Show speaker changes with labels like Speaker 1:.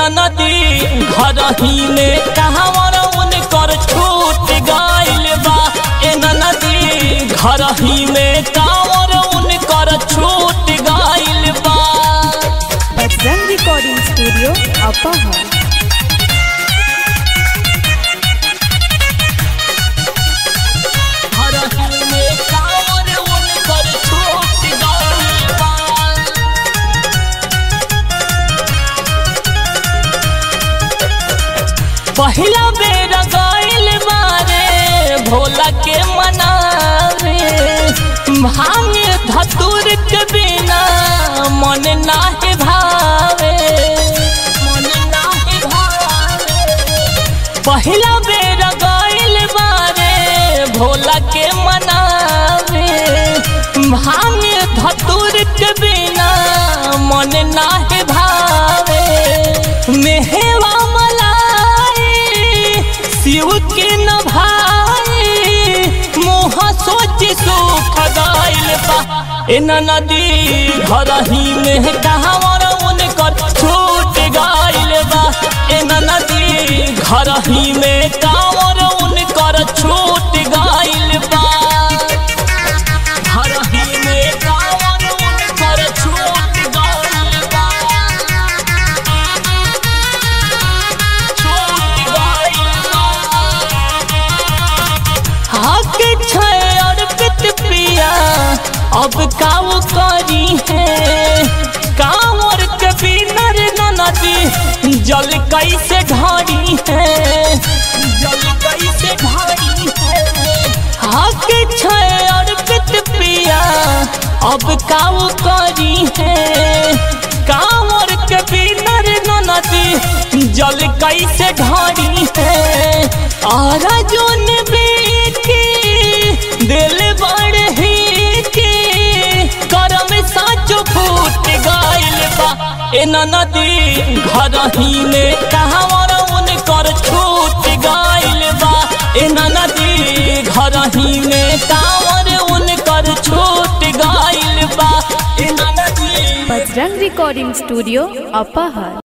Speaker 1: नदी घर ही में कहवर उनकर छूट गइल बा ए नदी घर ही में कांवर उनकर छूट गइल बा
Speaker 2: बजरंग रिकॉर्डिंग स्टूडियो अपोहर
Speaker 1: घर ही में कांवर उनकर छूट गइल बा पहिला बेर गइल बारे भोला के मनावे भांग धतुर के बिना मन नाही भावे मन नाही भावे पहिला बेर गइल बारे भोला के मनावे भांग धतुर के बिना मन नाही भावे मेहवा मलाई शिव के न भाई मोह सोच सुख गइल बा ए नदी घर ही में कहवर उनकर छूट गइल बा ए नदी घर ही में कांवर उनकर छूट गइल बा घर ही में कांवर उनकर छूट गइल बा छूट गइल बा हक छै अर्पित पिया अब काऊ करी है कांवर के बिनर नदी जल कैसे ढारी है जल कैसे ढारी है हक छै अर्पित पिया अब काऊ करी है कांवर के बिनर नदी जल कैसे ढारी है और जोन बेटी दिल बड़ ही के करम साचो फूट गइल बा ए नदी घर ही में कहवर उनकर छूट गइल बा ए नदी घर ही में कांवर उनकर छूट गइल बा ए नदी
Speaker 2: बजरंग रिकॉर्डिंग स्टूडियो अपोहर